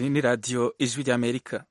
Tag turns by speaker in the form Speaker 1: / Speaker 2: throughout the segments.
Speaker 1: ni radiyo ijwi ry'amerika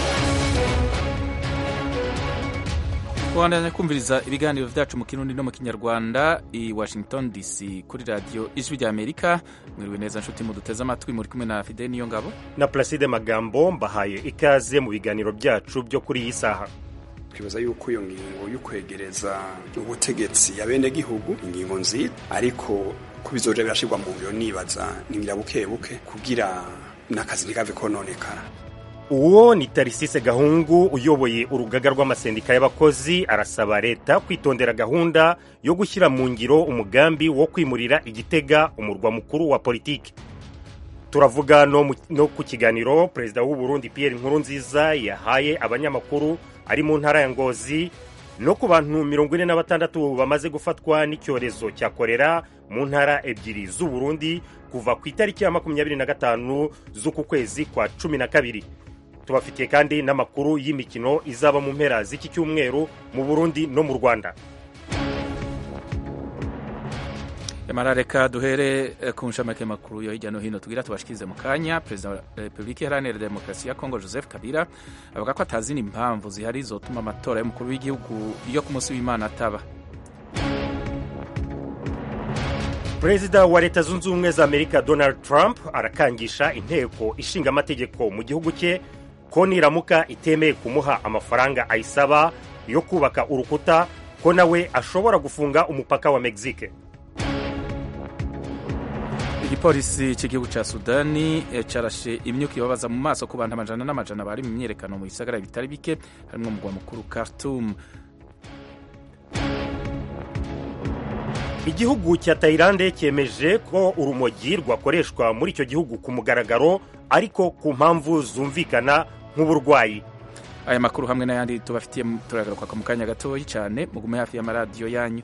Speaker 1: kubandanya kumviriza ibiganiro byacu mu kirundi no mu kinyarwanda i washington dc kuri radiyo ijwi ry'amerika mwiriwe neza nshuti muduteze amatwi muri kumwe na fide niyo ngabo
Speaker 2: na Placide Magambo mbahaye ikaze mu biganiro byacu byo kuri iyi saha
Speaker 3: twibaza yuko iyo ngingo yo kwegereza ubutegetsi ya bene gihugu ingingo nziza ariko ko bizoja birashirwa mu ngiro nibaza ningira buke buke kugira n'akazi ntikave kononekara
Speaker 2: uwo ni tarisise gahungu uyoboye urugaga rw'amasendika y'abakozi arasaba leta kwitondera gahunda yo gushyira mu ngiro umugambi wo kwimurira igitega umurwa mukuru wa politiki turavuga no, mu, no ku kiganiro perezida w'u Burundi Pierre Nkurunziza yahaye abanyamakuru ari mu ntara ya Ngozi no ku bantu mirongo ine na batandatu bamaze gufatwa n'icyorezo cya korera mu ntara ebyiri z'u Burundi kuva ku itariki ya makumyabiri na gatanu z'uku kwezi kwa cumi na kabiri tubafitiye kandi n'amakuru y'imikino izaba mu mpera z'iki cyumweru mu Burundi no mu Rwanda
Speaker 1: yamara reka duhere ku nshamake makuru yo hirya no hino tugira tubashikirize mu kanya perezida wa repubulika iharanira demokarasi ya kongo joseph kabila avuga ko atazina impamvu zihari zotuma amatora y'umukuru w'igihugu yo ku munsi w'imana ataba
Speaker 2: perezida wa leta zunze ubumwe za amerika donald trump arakangisha inteko ishinga amategeko mu gihugu cye ko niramuka itemeye kumuha amafaranga ayisaba yo kubaka urukuta ko nawe ashobora gufunga umupaka wa mexique
Speaker 1: igipolisi cy'igihugu cya sudani carashe imyuka ibabaza mu maso ku bantu amajana n'amajana bari mu myiyerekano mu bisagara bitari bike harimo umugwa mukuru khartoum
Speaker 2: igihugu cya tayilande cyemeje ko urumogi rwakoreshwa muri icyo gihugu ku mugaragaro ariko ku mpamvu zumvikana nk'uburwayi
Speaker 1: aya makuru hamwe n'ayandi tubafitiye turagaruka mu kanya gatoya cyane mugume hafi y'amaradiyo yanyu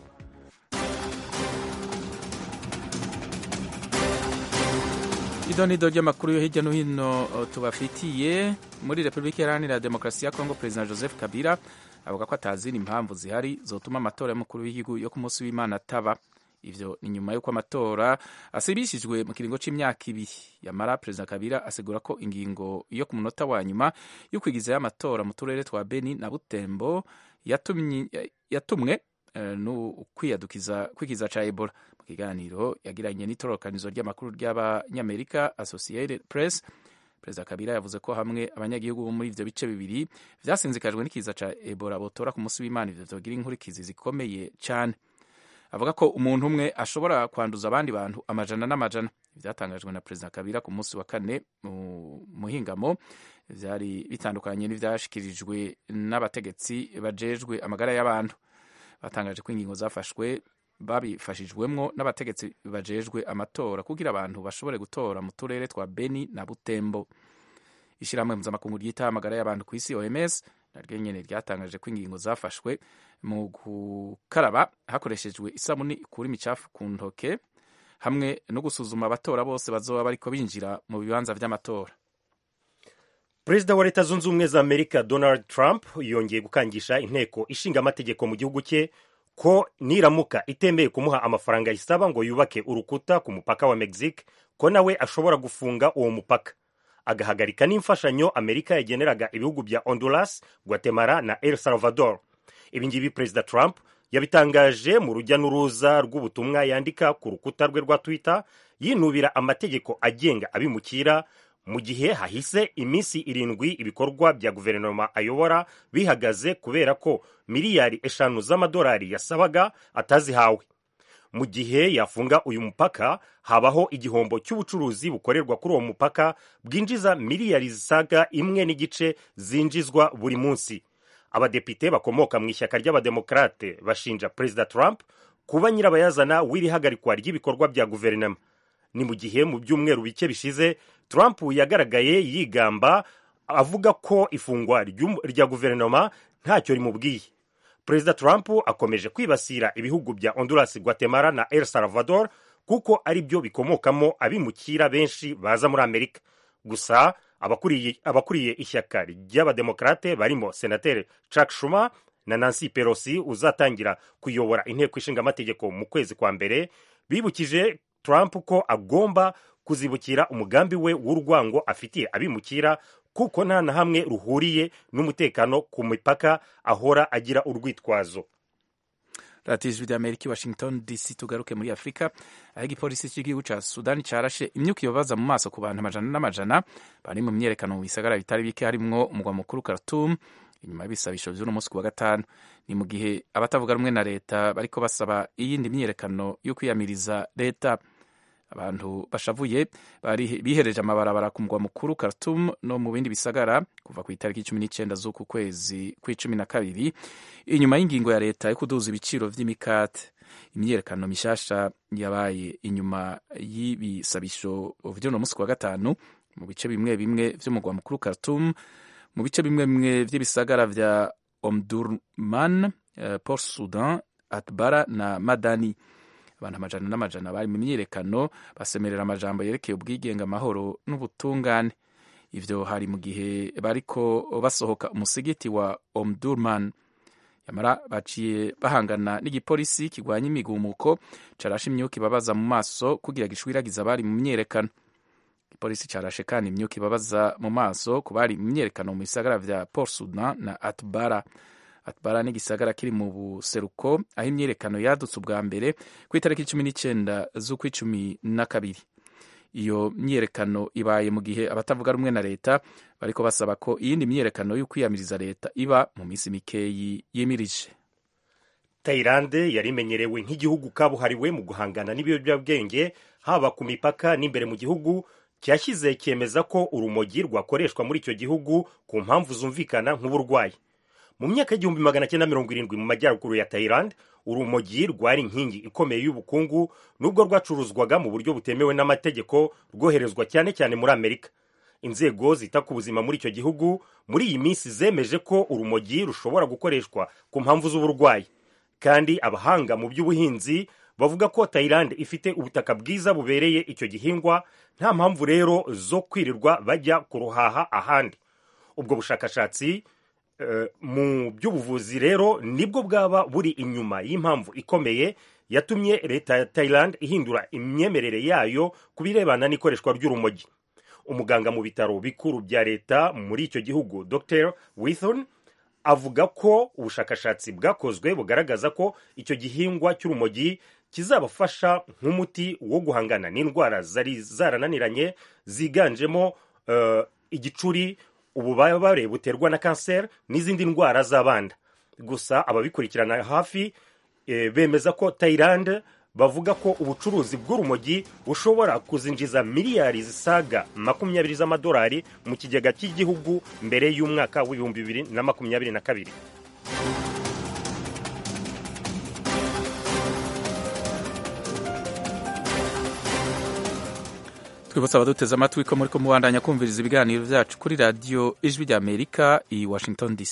Speaker 1: idonido ry'amakuru yo hirya no hino tubafitiye muri repubulika iharanira demokarasi ya kongo perezida joseph kabila avuga ko atazina impamvu zihari zotuma amatora y'umukuru w'igihugu yo ku munsi w'imana ataba ivyo ni nyuma y'uko amatora asibishijwe mu kiringo c'imyaka ibiri yamara perezida kabila asigura ko ingingo yo ku munota wa nyuma yo kwigizayo amatora mu turere twa beni na butembo yatumwe no kwiyadukiza kwikiza ca ebola mu kiganiro yagiranye n'itororokanizo ry'amakuru ry'abanyamerika associated press perezida kabila yavuze ko hamwe abanyagihugu bo muri ivyo bice bibiri vyasinzikajwe n'ikiza ca ebola botora ku munsi w'imana ivyo vyogira inkurikizi zikomeye cane avuga ko umuntu umwe ashobora kwanduza abandi bantu amajana n'amajana ivyatangajwe na perezida kabila ku munsi wa kane mu muhingamo vyari bitandukanye n'ivyashikirijwe n'abategetsi bajejwe amagara y'abantu batangaje ko ingingo zafashwe babifashijwemwo n'abategetsi bajejwe amatora kugira abantu bashobore gutora mu turere twa beni na butembo ishyirahamwe mpuzamakungu ryitaho amagara y'abantu ku isi oms naryo nyene ryatangaje ko ingingo zafashwe mu gukaraba hakoreshejwe isabuni ikura imicafu ku ntoke hamwe no gusuzuma abatora bose bazoba bariko binjira mu bibanza vy'amatora
Speaker 2: perezida wa leta zunze ubumwe za amerika donald trump yongeye gukangisha inteko ishinga amategeko mu gihugu cye ko niramuka itemeye kumuha amafaranga yisaba ngo yubake urukuta ku mupaka wa mexique ko nawe ashobora gufunga uwo mupaka agahagarika n'imfashanyo amerika yageneraga ibihugu bya honduras guatemala na el salvador ibingibi perezida trump yabitangaje mu rujya n'uruza rw'ubutumwa yandika ku rukuta rwe rwa twitter yinubira amategeko agenga abimukira mu gihe hahise iminsi irindwi ibikorwa bya guverinoma ayobora bihagaze kubera ko miliyari eshanu z'amadolari yasabaga atazihawe mu gihe yafunga uyu mupaka habaho igihombo cy'ubucuruzi bukorerwa kuri uwo mupaka bwinjiza miliyari zisaga imwe n'igice zinjizwa buri munsi abadepite bakomoka mu ishyaka ry'abademokarate bashinja perezida trump kuba nyirabayazana w'iri hagarikwa ry'ibikorwa bya guverinoma ni mu gihe mu byumweru bike bishize trump yagaragaye yigamba avuga ko ifungwa rya guverinoma ntacyo rimubwiye perezida trump akomeje kwibasira ibihugu bya honduras guatemala na el salvador kuko ari byo bikomokamo abimukira benshi baza muri amerika gusa abakuriye, abakuriye ishyaka ry'abademokarate barimo senateri chuck schumer na nancy pelosi uzatangira kuyobora inteko ishinga amategeko mu kwezi kwa mbere bibukije trump ko agomba kuzibukira umugambi we w'urwango afitiye abimukira kuko nta na hamwe ruhuriye n'umutekano ku mipaka ahora agira urwitwazo
Speaker 1: radiyo ijwi ry'amerika i washington dc tugaruke muri afurika aho igipolisi cy'igihugu cya sudani cyarashe imyuka ibabaza mu maso ku bantu amajana n'amajana bari mu myerekano mu bisagara bitari bike harimwo umugwa mukuru khartoum inyuma y'ibisabisho vy'uno munsi ku wa gatanu ni mu gihe abatavuga rumwe na leta bariko basaba iyindi myiyerekano yo kwiyamiriza leta abantu bashavuye bari bihereje amabarabara ku mugwa mukuru Khartoum no mu bindi bisagara kuva ku itariki cumi n'icenda z'uku kwezi kw'icumi na kabiri inyuma y'ingingo ya leta yo kuduza ibiciro vy'imikate imyiyerekano mishasha yabaye inyuma y'ibisabisho vy'uno munsi ku wa gatanu mu bice bimwe bimwe vy'umugwa mukuru Khartoum mu bice bimwe bimwe vy'ibisagara vya Omdurman, uh, Port Sudan, Atbara na Madani abantu amajana n'amajana bari mu myiyerekano basemerera amajambo yerekeye ubwigenge amahoro n'ubutungane ivyo hari mu gihe bariko basohoka umusigiti wa Omdurman yamara baciye bahangana n'igipolisi kigwanya imigumuko carashe imyuka ibabaza mu maso kugira gishwiragiza abari mu myiyerekano igipolisi carashe kandi imyuka ibabaza mu maso ku bari mu myiyerekano mu bisagara vya Port Sudan na Atbara Atbara ni igisagara kiri mu buseruko aho imyiyerekano yadutse ubwa mbere ku itariki cumi n'icenda z'ukw'icumi na kabiri iyo myiyerekano ibaye mu gihe abatavuga rumwe na leta bariko basaba ko iyindi myiyerekano yo kwiyamiriza leta iba mu minsi mikeyi yimirije
Speaker 2: tayilande yari imenyerewe nk'igihugu kabuhariwe mu guhangana n'ibiyobyabwenge haba ku mipaka n'imbere mu gihugu cyashyize cyemeza ko urumogi rwakoreshwa muri icyo gihugu ku mpamvu zumvikana nk'uburwayi mu myaka y'igihumbi magana cyenda mirongo irindwi mu majyaruguru ya tayilande urumogi rwari inkingi ikomeye y'ubukungu nubwo rwacuruzwaga mu buryo butemewe n'amategeko rwoherezwa cyane cyane muri amerika inzego zita ku buzima muri icyo gihugu muri iyi minsi zemeje ko urumogi rushobora gukoreshwa ku mpamvu z'uburwayi kandi abahanga mu by'ubuhinzi bavuga ko tayilande ifite ubutaka bwiza bubereye icyo gihingwa nta mpamvu rero zo kwirirwa bajya kuruhaha ahandi ubwo bushakashatsi mu by'ubuvuzi rero nibwo bwaba buri inyuma y'impamvu ikomeye yatumye leta ya Thailand ihindura imyemerere yayo ku birebana n'ikoreshwa ry'urumogi umuganga mu bitaro bikuru bya leta muri icyo gihugu dr withon avuga ko ubushakashatsi bwakozwe bugaragaza ko icyo gihingwa cy'urumogi kizabafasha nk'umuti wo guhangana n'indwara zari zarananiranye ziganjemo uh, igicuri ububabare buterwa na kanseri n'izindi ndwara z'abana gusa ababikurikirana hafi e, bemeza ko tayilande bavuga ko ubucuruzi bw'urumogi bushobora kuzinjiza miliyari zisaga makumyabiri z'amadolari mu kigega cy'igihugu mbere y'umwaka w'ibihumbi bibiri na makumyabiri na kabiri
Speaker 1: twibutsa abaduteze amatwi ko muri ko mubandanya kumviriza ibiganiro byacu kuri radiyo ijwi rya amerika i washington dc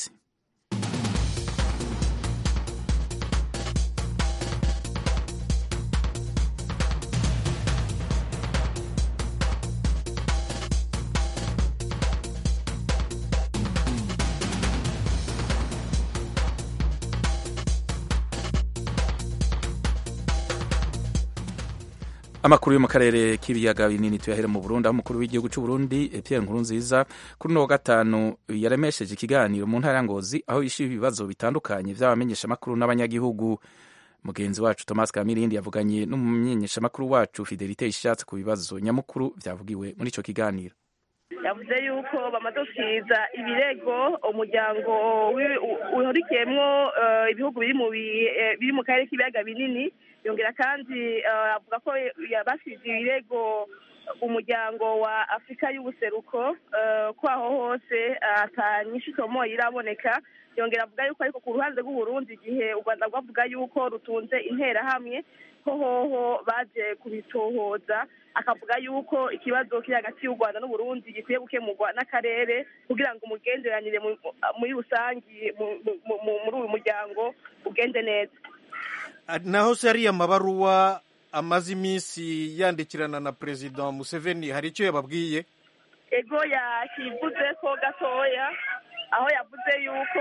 Speaker 1: amakuru yo mu karere k'ibiyaga binini tuyahera mu Burundi aho umukuru w'igihugu cy'u Burundi Pierre Nkurunziza kuri uno wa gatanu yaremesheje ikiganiro mu ntara ya Ngozi aho yishyuye ibibazo bitandukanye by'abamenyeshamakuru n'abanyagihugu mugenzi wacu Thomas Kamirindi yavuganye n'umumenyeshamakuru wacu Fidelite Ishatse ku bibazo nyamukuru byavugiwe muri icyo kiganiro
Speaker 4: yavuze yuko bamaze gusiza ibirego umuryango uhurikiyemo ibihugu biri mu karere k'ibiyaga binini yongera kandi avuga ko basize ibirego umuryango wa afurika y'ubuseruko ko aho hose atanyinshi isomo iraboneka yongera avuga yuko ariko ku ruhande rw'uburundi igihe u rwanda rwavuga yuko rutunze interahamwe ko hoho baje kubitohoza akavuga yuko ikibazo kiri hagati y'u rwanda n'uburundi gikwiye gukemurwa n'akarere kugira ngo umugenderanire muri rusange muri uyu muryango ugende neza
Speaker 5: naho se ariya mabaruwa amaze iminsi yandikirana na perezida museveni hari icyo yababwiye
Speaker 4: ego yakivuze ko gatoya aho yavuze yuko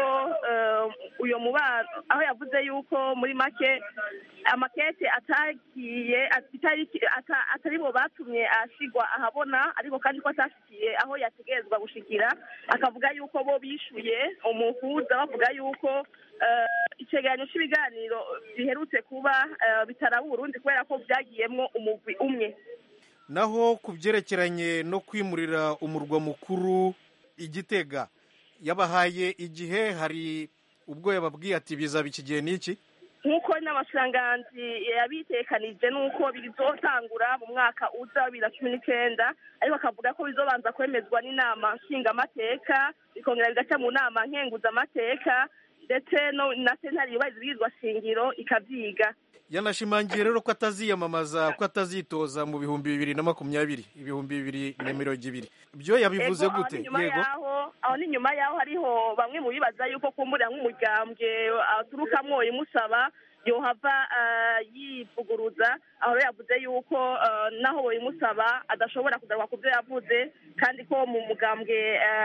Speaker 4: uyu mubano aho yavuze yuko muri make amakete atagiye atari bo batumye ashigwa ahabona ariko kandi ko atashikiye aho yategerezwa gushikira akavuga yuko bo bishuye umuhuza bavuga yuko icegeranyo cy'ibiganiro biherutse kuba bitaraba uburundi kubera ko byagiyemwo umugwi umwe
Speaker 5: naho ku byerekeranye no kwimurira umurwa mukuru igitega yabahaye igihe hari ubwo yababwiye ati bizaba iki gihe n'iki
Speaker 4: nk'uko n'amashiranganzi yabitekanije n'uko bizotangura mu mwaka uza wa bibiri na cumi n'icyenda ariko akavuga ko bizobanza kwemezwa n'inama nshingamateka bikongera bigaca mu nama nkenguzamateka ndetse na sentare yubahiriza ibwirizwa shingiro ikabyiga
Speaker 5: yanashimangiye rero ko ataziyamamaza ko atazitoza mu bihumbi bibiri na makumyabiri ibihumbi bibiri na mirongo ibiri byo yabivuze gute
Speaker 4: yego aho ni nyuma yaho hariho bamwe mu bibaza yuko kumbura nk'umugambwe aturukamwo imusaba yohava yivuguruza aho yavuze yuko naho imusaba adashobora kugaruka ku byo yavuze kandi ko mu mugambwe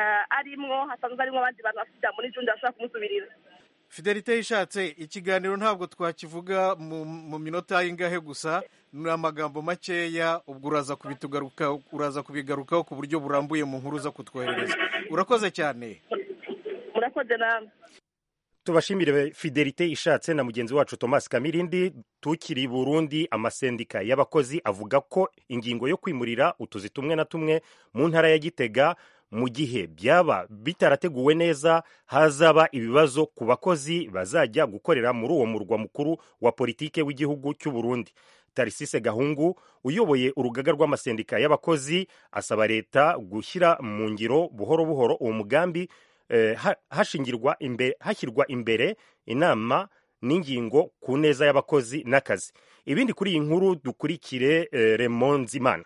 Speaker 4: arimwo hasanzwe harimo abandi bantu bafite ijambo n'ijundi bashobora kumusubirira
Speaker 5: fidelite yishatse ikiganiro ntabwo twakivuga mu minota y'ingahe gusa ni amagambo makeya ubwo uraza kubitugaruka uraza kubigarukaho ku buryo burambuye mu nkuru zo kutwoherereza urakoze cyane
Speaker 4: murakoze namwe
Speaker 2: tubashimire fidelite ishatse na mugenzi wacu thomas kamirindi tukiri burundi amasendika y'abakozi avuga ko ingingo yo kwimurira utuzi tumwe na tumwe mu ntara ya gitega mu gihe byaba bitarateguwe neza hazaba ibibazo ku bakozi bazajya gukorera muri uwo murwa mukuru wa politike w'igihugu cy'u Burundi tarisise gahungu uyoboye urugaga rw'amasendika y'abakozi asaba leta gushyira mu ngiro buhoro buhoro uwo mugambi eh, hashingirwa imbere hashyirwa imbere inama n'ingingo ku neza y'abakozi n'akazi ibindi kuri iyi nkuru dukurikire eh, Raymond Zimana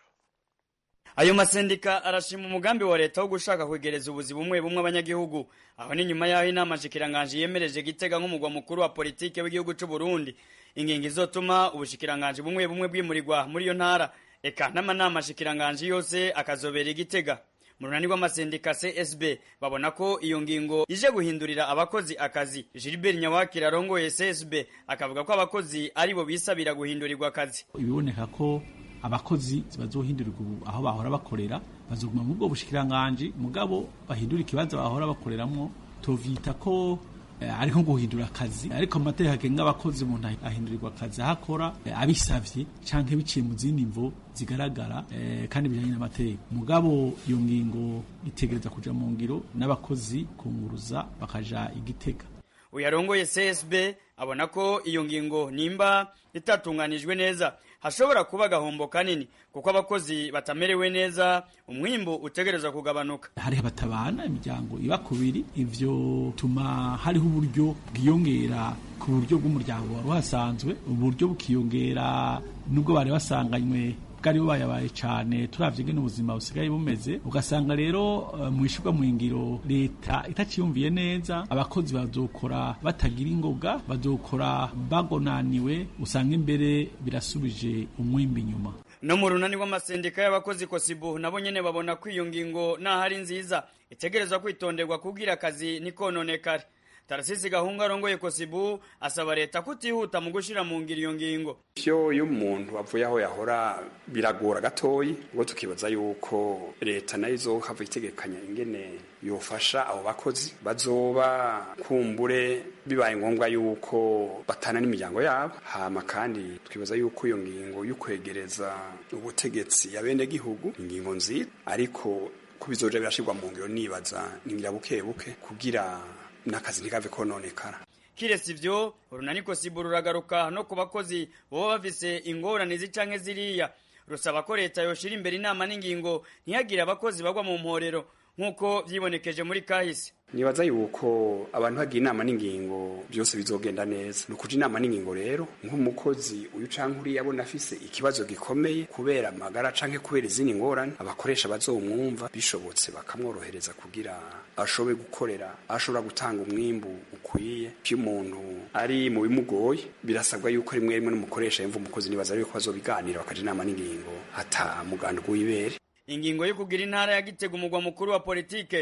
Speaker 6: ayo masendika arashima umugambi wa leta wo gushaka kwegereza ubuzi bumwe bumwe abanyagihugu aho ni nyuma y'aho inama shikiranganje yemereje gitega nk'umugwa mukuru wa politike w'igihugu cy'u Burundi ingingo izotuma ubushikiranganje bumwe bumwe bwimurirwa muri iyo ntara eka n'amanama shikiranganje yose akazobera igitega mu runani rw'amasendika csb babona ko iyo ngingo ije guhindurira abakozi akazi gilbert nyawakira arongoye csb akavuga ko abakozi aribo bisabira guhindurirwa akazi
Speaker 7: ibiboneka ko abakozi bazohindurirwa ubu aho bahora bakorera bazoguma mu bwo bushikiranganje mugabo bahindura ikibanza bahora bakoreramwo tuvyita ko eh, ari nko guhindura akazi ariko mu mategeko agenga abakozi umuntu ahindurirwa akazi aho akora eh, abisavye canke biciye mu zindi mvo zigaragara eh, kandi bijanye n'amategeko mugabo iyo ngingo itegereza kuja mu ngiro n'abakozi kunguruza bakaja igitega
Speaker 6: uyarongoye csb abona ko iyo ngingo nimba itatunganijwe neza hashobora kuba agahombo kanini kuko abakozi batamerewe neza umwimbu utegerezwa kugabanuka
Speaker 7: hariho abatabana imiryango iba kubiri ivyo tuma hariho uburyo bwiyongera ku buryo bw'umuryango wari uhasanzwe uburyo bukiyongera nubwo bari basanganywe bwari bubayabaye cyane turavye ngene ubuzima busigaye bumeze ugasanga rero uh, mu ishirwa mu ngiro leta itaciyumviye neza abakozi bazokora batagira ingoga bazokora bagonaniwe usanga imbere birasubije umwimbi inyuma
Speaker 6: no mu runani rw'amasendika y'abakozi kosibu nabo nyene babona ko iyo ngingo n'ahari nziza itegerezwa kwitonderwa kubwira akazi nikononekare tarasisi gahunga arongoye kosibu asaba leta kutihuta mu gushira mu ngiro iyo ngingo
Speaker 3: vyo iyo umuntu avuye aho yahora biragora gatoyi ngo tukibaza yuko leta nayo izohava itegekanya ingene yofasha abo bakozi bazoba kumbure bibaye ngombwa yuko batana n'imiryango yabo hama kandi twibaza yuko iyo ngingo y'ukwegereza ubutegetsi ya bene gihugu ingingo nziza ariko ko bizoja birashirwa mu ngiro nibaza ningira buke buke kugira n'akazi ntikave kononekara
Speaker 6: kiretse ivyo urunani kosibu ruragaruka no ku bakozi boba bafise ingorane zicanke ziriya rusaba ko leta yoshira imbere inama n'ingingo ntihagire abakozi bagwa mu mporero nk'uko vyibonekeje muri kahise
Speaker 3: nibaza yuko abantu bagira inama n'ingingo byose bizogenda neza ni ukuja inama n'ingingo rero nk'umukozi uyu canke uriya abona afise ikibazo gikomeye kubera amagara canke kubera izindi ngorane abakoresha bazomwumva bishobotse bakamworohereza kugira ashobore gukorera ashobora gutanga umwimbu ukwiye iyo umuntu ari mu bimugoye birasabwa yuko rimwe rimwe n'umukoresha yumva umukozi nibaza yuko bazobiganira bakaja inama n'ingingo ata muganda w'ibere
Speaker 6: ingingo yo kugira intara ya gitega umugwa mukuru wa politike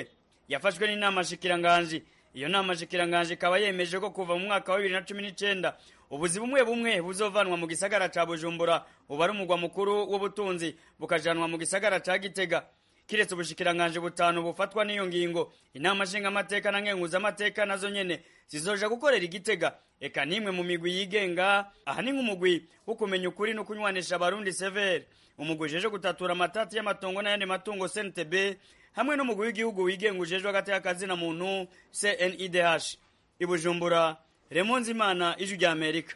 Speaker 6: yafashwe n'inama shikiranganji iyo nama shikiranganji ikaba yemeje ko kuva mu mwaka wa bibiri na cumi n'icenda ubuzi bumwe bumwe buzovanwa mu gisagara ca bujumbura ubu ari umugwa mukuru w'ubutunzi bukajanwa mu gisagara ca gitega kiretse ubushikiranganji butanu bufatwa n'iyo ngingo inama nshingamateka na nkenguzamateka nazo nyene zizoja gukorera igitega eka nimwe mu migwi yigenga aha ni nk'umugwi wo kumenya ukuri no kunywanisha abarundi severe umugwi ujeje gutatura amatati y'amatongo n'ayandi matungo cntb hamwe n'umugwi w'igihugu wigenga ujejwe hagati y'akazina muntu cnidh ibujumbura Raymond Zimana ijwi rya Amerika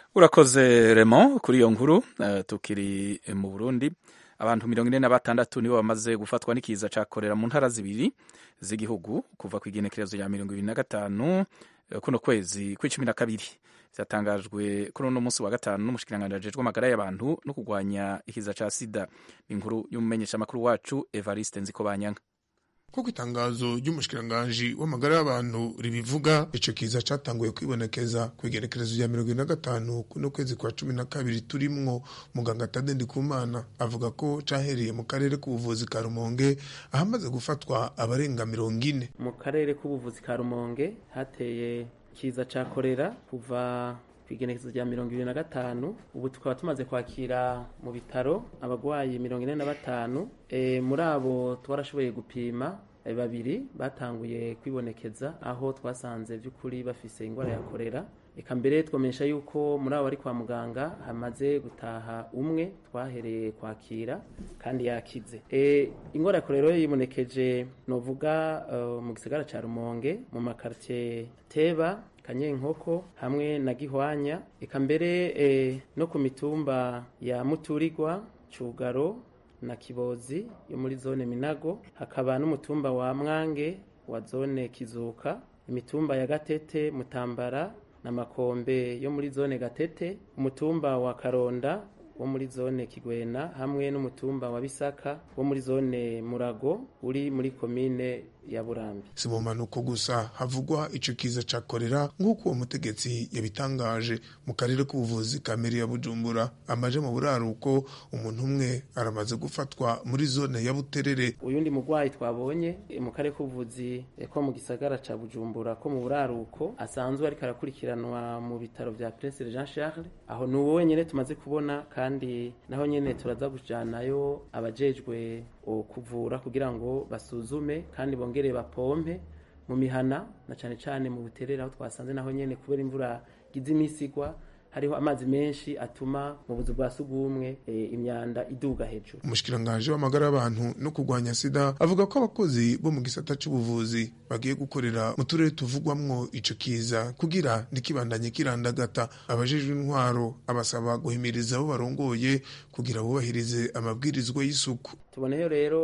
Speaker 1: urakoze Raymond kuri iyo nkuru uh, tukiri mu Burundi abantu mirongo ine na batandatu nibo bamaze gufatwa n'ikiza ca korera mu ntara zibiri z'igihugu kuva ku igenekerezo rya mirongo ibiri na gatanu kuno kwezi kw'icumi na kabiri vyatangajwe kuri uno munsi wa gatanu n'umushikiranganji ajejwe amagara y'abantu no kurwanya ikiza ca sida inkuru y'umumenyeshamakuru wacu Evariste Nzikobanyanka
Speaker 8: kuko itangazo ry'umushikiranganji w'amagara y'abantu ribivuga ico kiza catanguye kwibonekeza ku igerekerezo rya mirongo ine na gatanu kuno kwezi kwa cumi na kabiri turimwo muganga Tade Ndikumana avuga ko cahereye mu karere k'ubuvuzi ka Rumonge ahamaze gufatwa abarenga mirongo ine
Speaker 9: mu karere k'ubuvuzi ka Rumonge hateye kiza ca korera kuva ku igenekerezo rya mirongo ibiri na gatanu ubu tukaba tumaze kwakira mu bitaro abarwayi mirongo ine na batanu e, muri abo twarashoboye gupima e, babiri batanguye kwibonekeza aho twasanze by'ukuri bafise ingwara ya korera eka mbere twamenyesha yuko muri abo bari kwa muganga hamaze gutaha umwe twahereye kwakira kandi yakize e, ingwara ya korera yibonekeje novuga uh, mu gisagara ca Rumonge mu makartie Teba kanyenkoko hamwe na gihwanya eka mbere e, no ku mitumba ya muturirwa cugaro na kibozi yo muri zone minago hakaba n'umutumba wa mwange wa zone kizuka imitumba ya gatete mutambara na makombe yo muri zone gatete umutumba wa karonda wo muri zone kigwena hamwe n'umutumba wa bisaka wo muri zone murago uri muri komine ya burambi
Speaker 8: si mu mpanuko gusa havugwa ico kiza ca korera nk'uko uwo mutegetsi yabitangaje mu karere k'ubuvuzi ka meri ya bujumbura amaje mu buraruko umuntu umwe aramaze gufatwa muri zone ya buterere
Speaker 9: uyundi mugwayi twabonye mu karere k'ubuvuzi ko mu gisagara ca bujumbura ko mu buraruko asanzwe ariko arakurikiranwa mu bitaro vya prince jean charles aho ni uwo wenyene tumaze kubona kandi naho nyene turaza kujanayo abajejwe kuvura kugira ngo basuzume kandi bongere bapompe mu mihana na cane cane mu buterere aho twasanze naho nyene kubera imvura gize imisi igwa hariho amazi menshi atuma mu buzu bwa sugumwe e, imyanda iduga hejuru
Speaker 8: umushikiranganji w'amagara y'abantu no kurwanya sida avuga ko abakozi bo mu gisata c'ubuvuzi bagiye gukorera mu turere tuvugwamwo ico kiza kugira ntikibandanye kirandagata abajejwe intwaro abasaba guhimiriza abo barongoye kugira bubahirize amabwirizwa y'isuku
Speaker 9: tuboneyo rero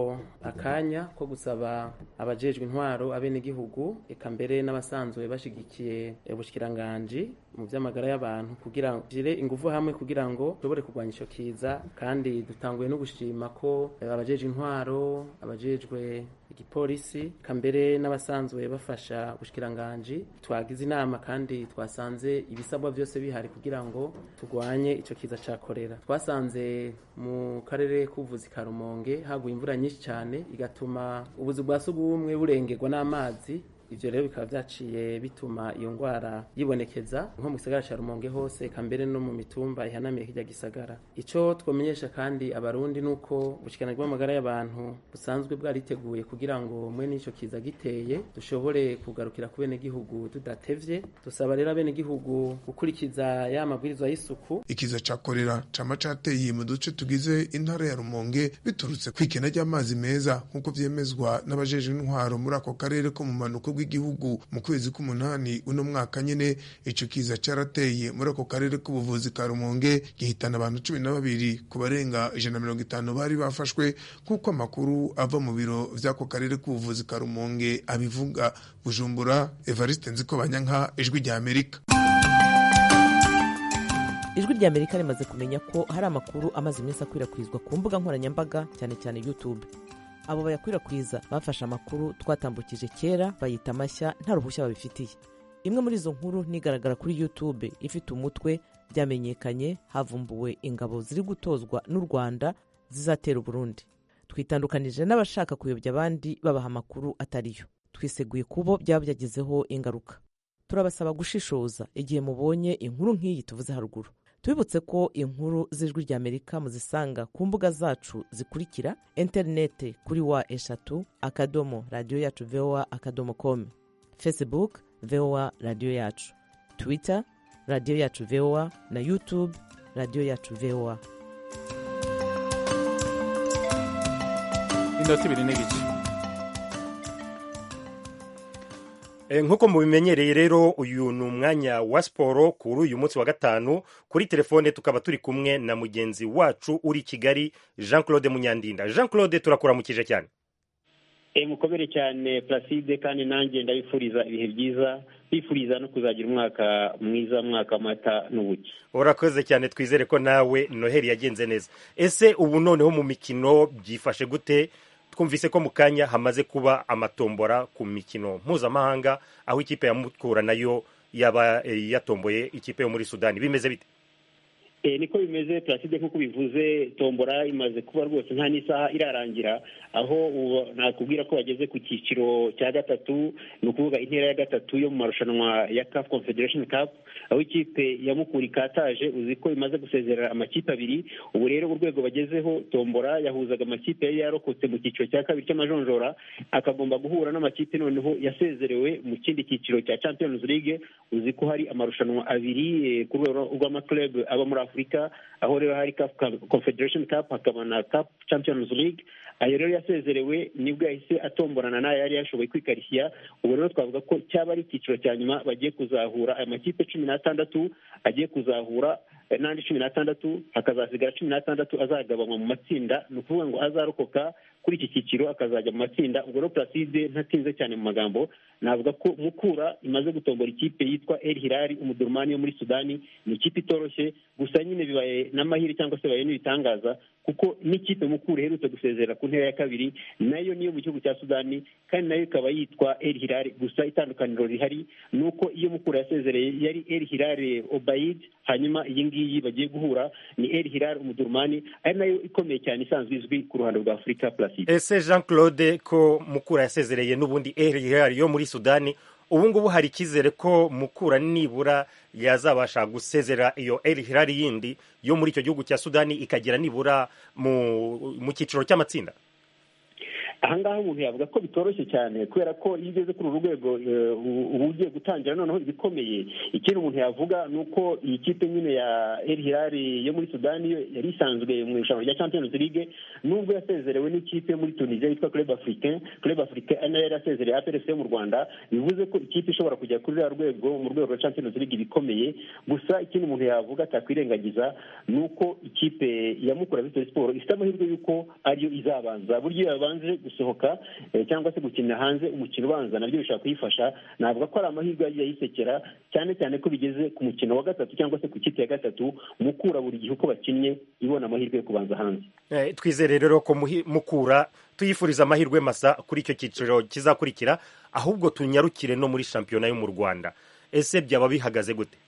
Speaker 9: akanya ko gusaba abajejwe intwaro abenegihugu eka mbere n'abasanzwe bashigikiye ubushikiranganji mu vy'amagara y'abantu kugira ngo gire ingufu hamwe kugira ngo dushobore kurwanya ico kiza kandi dutanguye no gushima ko abajejwe intwaro abajejwe igipolisi kambere n'abasanzwe bafasha ubushikiranganji twagize inama kandi twasanze ibisabwa byose bihari kugira ngo turwanye ico kiza ca korera twasanze mu karere k'ubuvuzi ka Rumonge haguye imvura nyinshi cyane igatuma ubuzu bwa sugumwe burengerwa n'amazi ivyo rero bikaba vyaciye bituma iyo ngwara yibonekeza nko mu gisagara ca Rumonge hose kambere no mu mitumba ihanamiye kirya gisagara ico twomenyesha kandi abarundi nuko ubushikiranganje bw'amagara y'abantu busanzwe bwariteguye kugira ngo mwe n'ico kiza giteye dushobore kugarukira ku bene gihugu tudatevye dusaba rero abene gihugu gukurikiza ya mabwirizwa y'isuku
Speaker 8: ikiza ca korera cama cateye mu duce tugize intara ya Rumonge biturutse kwikena ry'amazi meza nk'uko vyemezwa n'abajejwe intwaro muri ako karere ko mu manuko bw'igihugu mu kwezi k'umunani uno mwaka nyene ico kiza carateye muri ako karere k'ubuvuzi ka Rumonge gihitana abantu cumi na babiri ku barenga ijana na mirongo itanu bari bafashwe nk'uko amakuru ava mu biro vy'ako karere k'ubuvuzi ka Rumonge abivuga Bujumbura Evariste Nzikobanyanka ijwi rya Amerika
Speaker 10: ijwi rya amerika rimaze kumenya ko hari amakuru amaze iminsi akwirakwizwa ku mbuga nkoranyambaga cyane cyane youtube abo bayakwirakwiza bafashe amakuru twatambukije kera bayita amashya nta ruhushya babifitiye imwe muri izo nkuru nigaragara kuri youtube ifite umutwe byamenyekanye havumbuwe ingabo ziri gutozwa n'u rwanda zizatera uburundi twitandukanije n'abashaka kuyobya abandi babaha amakuru atariyo twiseguye kubo byaba byagizeho ingaruka turabasaba gushishoza igihe mubonye inkuru nk'iyi tuvuze haruguru tubibutse ko inkuru z'ijwi ry'amerika muzisanga ku mbuga zacu zikurikira interinete kuri wa eshatu akadomo radiyo yacu voa akadomo komu facebook voa radiyo yacu twitter radiyo yacu voa na youtube radiyo yacu voa
Speaker 1: inota ibiri n'igice
Speaker 2: nk'uko mubimenyereye rero uyu ni umwanya wa siporo kuri uyu munsi wa gatanu kuri telefone tukaba turi kumwe na mugenzi wacu uri i kigali jean claude munyandinda jean claude turakuramukije cyane
Speaker 11: mukomere cyane placide kandi nanjye ndabifuriza ibihe byiza bifuriza no kuzagira umwaka mwiza mwaka w'amata n'ubuki
Speaker 2: urakoze cyane twizere ko nawe noheli yagenze neza ese ubu noneho mu mikino byifashe gute twumvise ko mu kanya hamaze kuba amatombora ku mikino mpuzamahanga aho ikipe ya mukura nayo yaba yatomboye ikipe yo muri sudani bimeze bite
Speaker 11: niko bimeze placide nk'uko bivuze tombora imaze kuba rwose nta n'isaha irarangira aho nakubwira ko bageze ku cyiciro cya gatatu ni ukuvuga intera ya gatatu yo mu marushanwa ya CAF Confederation Cup aho ikipe ya Mukura ikataje uzi ko imaze gusezerera amakipe abiri ubu rero urwego bagezeho tombora yahuzaga amakipe yari yarokotse mu cyiciro cya kabiri cy'amajonjora akagomba guhura n'amakipe noneho yasezerewe mu kindi cyiciro cya Champions League uzi ko hari amarushanwa abiri ku rwego rw'amaklub aba muri Afurika aho rero hari CAF Confederation Cup hakaba na CAF Champions League ayo rero yasezerewe nibwo yahise atomborana n'ayo yari yashoboye kwikarishya ubu rero twavuga ko cyaba ari icyiciro cya nyuma bagiye kuzahura aya makipe cumi n'atandatu agiye kuzahura n'andi cumi n'atandatu hakazasigara cumi n'atandatu azagabanywa mu matsinda ni ukuvuga ngo azarokoka kuri iki cyiciro akazajya mu matsinda ubwo rero placide ntatinze cyane mu magambo navuga ko mukura imaze gutombora ikipe yitwa el hilali umudurumani yo muri sudani ni ikipe itoroshye gusa nyine bibaye n'amahirwe cyangwa se bibaye n'ibitangaza kuko n'ikipe mukura iherutse gusezera ku ntera ya kabiri nayo niyo mu gihugu cya sudani kandi nayo ikaba yitwa el hilali gusa itandukaniro rihari ni uko iyo mukura yasezereye yari el hilali obayid hanyuma iyi ngiyi bagiye guhura ni el hilali umudurumani ari nayo ikomeye cyane isanzwe izwi ku ruhando rwa afurika placide
Speaker 2: ese jean claude ko mukura yasezereye n'ubundi el hilali yo muri sudani ubu ngubu hari icyizere ko mukura nibura yazabasha gusezera iyo el hilali yindi yo muri icyo gihugu cya sudani ikagera nibura mu cyiciro cy'amatsinda
Speaker 11: ahangaha umuntu yavuga ko bitoroshye cyane kubera ko iyo ugeze kuri uru rwego uba ugiye gutangira noneho ibikomeye ikindi umuntu yavuga ni uko iyi kipe nyine ya el hilali yo muri sudani yari isanzwe mu irushanwa rya champions league nubwo yasezerewe n'ikipe yo muri tunisia yitwa club africain club africain ari nayo yari yasezereye aprc yo mu rwanda bivuze ko ikipe ishobora kujya kuri ruriya rwego mu rwego rwa champions league ibikomeye gusa ikindi umuntu yavuga atakwirengagiza ni uko ikipe ya mukura victory sport ifite amahirwe y'uko ariyo izabanza buryo yabanje gusohoka cyangwa se gukina hanze umukino ubanza nabyo bishobora kuyifasha navuga ko ari amahirwe yagiye ayisekera cyane cyane ko bigeze ku mukino wa gatatu cyangwa se ku kipe ya gatatu mukura buri gihe uko bakinnye ibona amahirwe yo kubanza hanze
Speaker 2: twizere rero ko mukura tuyifuriza amahirwe masa kuri icyo cyiciro kizakurikira ahubwo tunyarukire no muri shampiyona yo mu rwanda ese byaba bihagaze gute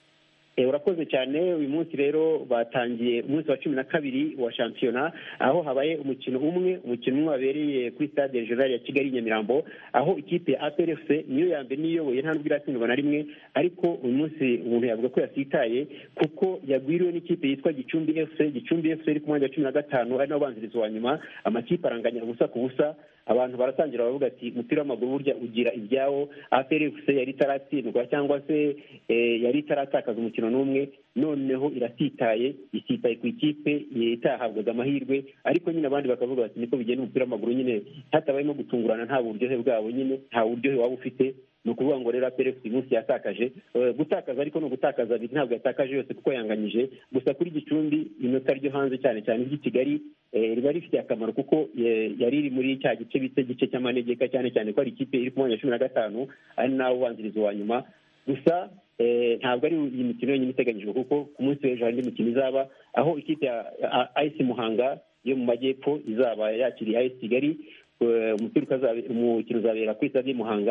Speaker 11: urakoze cyane uyu munsi rero batangiye umunsi wa cumi na kabiri wa shampiyona aho habaye umukino umwe umukino umwe wabereye kuri stade regional ya kigali nyamirambo aho ikipe ya aprfc niyo ya mbere niyoboye nta nubwo iratsindwa na rimwe ariko uyu munsi umuntu yavuga ko yasitaye kuko yagwiriwe n'ikipe yitwa gicumbi fc gicumbi fc iri ku mwanya wa cumi na gatanu ari nawo ubanziriza wa nyuma amakipe aranganya ubusa ku busa abantu baratangira baravuga ati umupira w'amaguru burya ugira ibyawo APRFC yari itaratsindwa cyangwa se yari itaratakaza umukino n'umwe noneho iratitaye isitaye ku ikipe itahabwaga amahirwe ariko nyine abandi bakavuga bati niko bigenda umupira w'amaguru nyine hatabayemo gutungurana nta buryohe bwabo nyine nta buryohe waba ufite ni ukuvuga ngo rero aperefu uyu munsi yatakaje gutakaza ariko ni ugutakaza abiri ntabwo yatakaje yose kuko yanganyije gusa kuri gicumbi inota ryo hanze cyane cyane iry'i kigali riba rifitiye akamaro kuko yari iri muri cya gice bita igice cy'amanegeka cyane cyane ko ari ikipe iri ku mwanya wa cumi na gatanu ari nawe ubanziriza uwa nyuma gusa ntabwo ari iyi mikino yonyine iteganyijwe kuko ku munsi w'ejo hari indi mikino izaba aho ikipe ya ayisi muhanga yo mu majyepfo izaba yakiriye ayisi kigali umukino uzabera kuri stade muhanga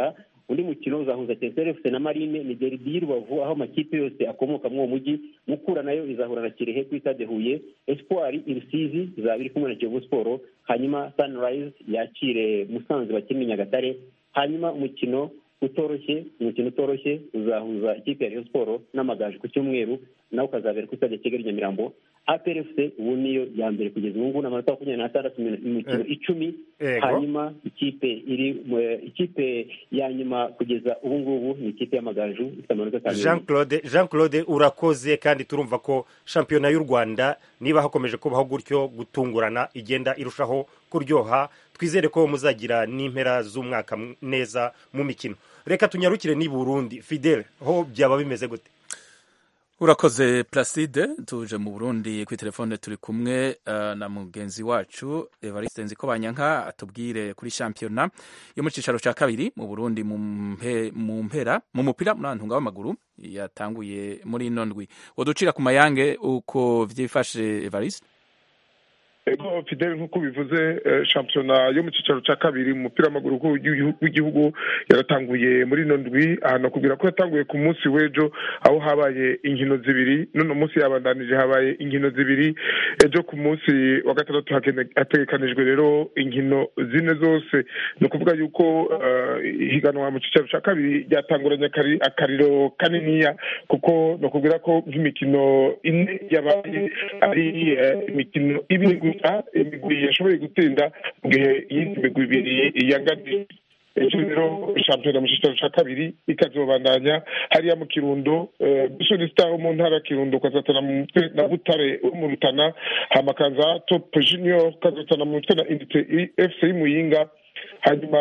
Speaker 11: undi mukino uzahuza Etincelle FC na Marine ni derby y'Rubavu aho amakipe yose akomoka muri uwo mujyi Mukura nayo izahura na Kirehe kuri stade Huye Espoir i Rusizi izaba iri kumwe na Kiyovu Sport hanyuma Sunrise yakire Musanze bakina Nyagatare hanyuma umukino utoroshye umukino utoroshye uzahuza ikipe ya Rayon Sport n'amagaju ku cyumweru nawe ukazabera kuri stade Kigali Nyamirambo APRFC ubu niyo ya mbere kugeza ubu ngubu n'amanota makumyabiri n'atandatu mu mikino icumi hanyuma ikipe iri ikipe ya nyuma kugeza ubu ngubu ni ikipe y'amagaju ifite amanota atanu
Speaker 2: jean claude jean claude urakoze kandi turumva ko shampiyona y'u rwanda niba hakomeje kubaho gutyo gutungurana igenda irushaho kuryoha twizere ko muzagira n'impera z'umwaka neza mu mikino reka tunyarukire n'i burundi fidele ho byaba bimeze gute
Speaker 1: urakoze placide tuje mu burundi kuri telefone turi kumwe uh, na mugenzi wacu evariste nziko banyanka atubwire kuri shampiyona yo mu cicaro ca kabiri mu burundi mu mpera mu mupira muri antunga w'amaguru yatanguye muri ino ndwi woducira ku mayange uko vyifashe evariste
Speaker 8: ego fidele nk'uko bivuze shampiyona yo mu cyicaro cya kabiri mu mupira w'amaguru w'igihugu yaratanguye muri ino ndwi ahantu akubwira ko yatanguye ku munsi w'ejo aho habaye inkino zibiri none munsi yabandanije habaye inkino zibiri ejo ku munsi wa gatandatu hategekanijwe rero inkino zine zose ni ukuvuga yuko ihiganwa mu cyicaro cya kabiri ryatanguranye akariro kaniniya kuko ni ukubwira ko nk'imikino ine yabaye ari imikino ibiri imigwi yashoboye gutsinda mu gihe iyindi migwi ibiri yanganye ejo rero shampiyona mu cyicaro cya kabiri ikazobandanya hariya mu kirundo bisoni star wo mu ntara ya kirundo ukazatana mu mutwe na butare wo mu rutana hamakaza top junior ukazatana mu mutwe na indite fc y'imuyinga hanyuma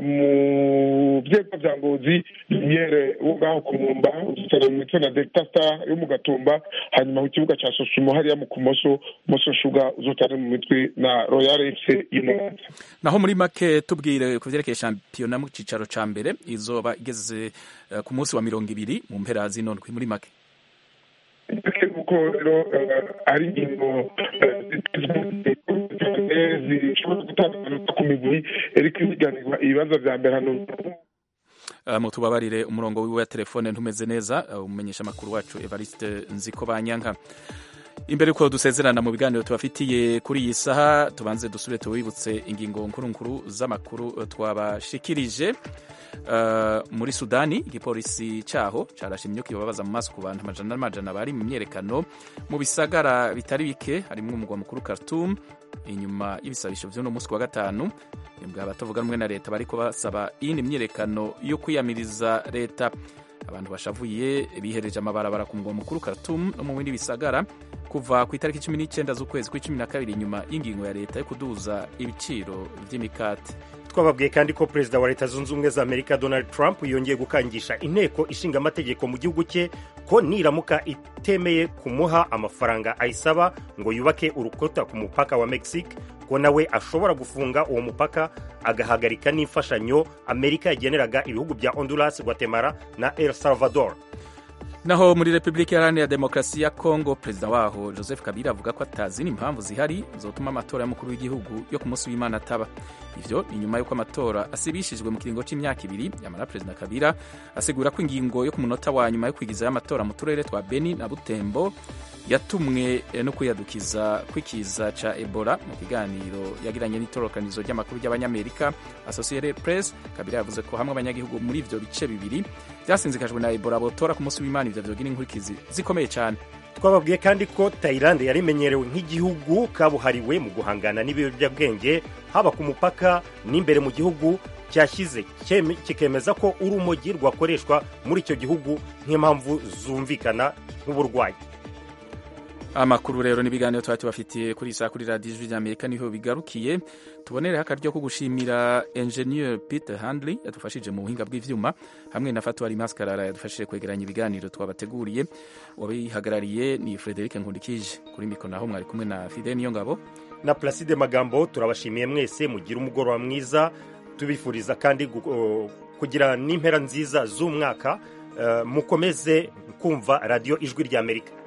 Speaker 8: mu byego bya ngozi lumiere wo ngaho ku mwumba uzitana mu mitwe na delta star yo mu gatumba hanyuma ku kibuga cya sosumo hariya mu kumoso moso shuga uzotana mu mitwe na royal fc y'umuganza
Speaker 1: naho muri make tubwire ku vyerekeye shampiyona mu cicaro ca mbere izoba igeze uh, ku munsi wa mirongo ibiri mu mpera zino ndwi muri make
Speaker 8: kuko rero ari ingingo zishobora gutanga amanota ku migwi ariko ibiganirwa ibibanza vya mbere hano
Speaker 1: mutubabarire umurongo wiwe wa telefone ntumeze neza umumenyesha amakuru wacu evariste nziko banyanka imbere yuko dusezerana mu biganiro tubafitiye kuri iyi saha tubanze dusubire tubibutse ingingo nkuru nkuru z'amakuru twabashikirije muri sudani igipolisi cyaho carashimye ko ibabaza mu maso ku bantu amajana n'amajana bari mu myerekano mu bisagara bitari bike harimo umugwa mukuru Khartoum inyuma y'ibisabisho vy'uno munsi wa gatanu imbwa abatavuga rumwe na leta bariko basaba iyindi myerekano yo kwiyamiriza leta abantu bashavuye bihereje amabarabara ku mugwa mukuru Khartoum no mu bindi bisagara kuva ku itariki cumi n'icyenda z'ukwezi kw'icumi na kabiri inyuma y'ingingo ya leta yo kuduza ibiciro vy'imikate
Speaker 2: twababwiye kandi ko perezida wa leta zunze ubumwe za amerika donald trump yongeye gukangisha inteko ishinga amategeko mu gihugu cye ko niramuka itemeye kumuha amafaranga ayisaba ngo yubake urukuta ku mupaka wa mexique ko nawe ashobora gufunga uwo mupaka agahagarika n'imfashanyo amerika yageneraga ibihugu bya honduras guatemala na el salvador
Speaker 1: naho muri repubulika iharanira demokarasi ya kongo perezida waho joseph kabila avuga ko atazina impamvu zihari zotuma amatora y'umukuru w'igihugu yo ku munsi w'imana ataba ivyo ni nyuma y'uko amatora asibishijwe mu kiringo c'imyaka ibiri yamara perezida kabila asigura ko ingingo yo ku munota wa nyuma yo kwigizayo amatora mu turere twa beni na butembo yatumwe no kwiyadukiza kw'ikiza ca ebola mu kiganiro yagiranye n'itororokanizo ry'amakuru ry'abanyamerika associated press kabila yavuze ko hamwe abanyagihugu muri ivyo bice bibiri vyasinzikajwe na ebola botora ku munsi w'imana ivyo vyogira inkurikizi zikomeye cyane
Speaker 2: twababwiye kandi ko tayilande yari imenyerewe nk'igihugu kabuhariwe mu guhangana n'ibiyobyabwenge haba ku mupaka n'imbere mu gihugu cyashyize kikemeza ko urumogi rwakoreshwa muri icyo gihugu nk'impamvu zumvikana nk'uburwayi
Speaker 1: amakuru rero n'ibiganiro twari tubafitiye kuri saa kuri radiyo ijwi ry'amerika niho bigarukiye tubonereho akaryo ko gushimira enjeniyeri peter handley yadufashije mu buhinga bw'ivyuma hamwe na fatuwari maskarara yadufashije kwegeranya ibiganiro twabateguriye wabihagarariye ni frederic nkundikije kuri mikoro naho mwari kumwe na fide niyo ngabo
Speaker 2: na placide magambo turabashimiye mwese mugire umugoroba mwiza tubifuriza kandi kugira n'impera nziza z'umwaka mukomeze kumva radiyo ijwi ry'amerika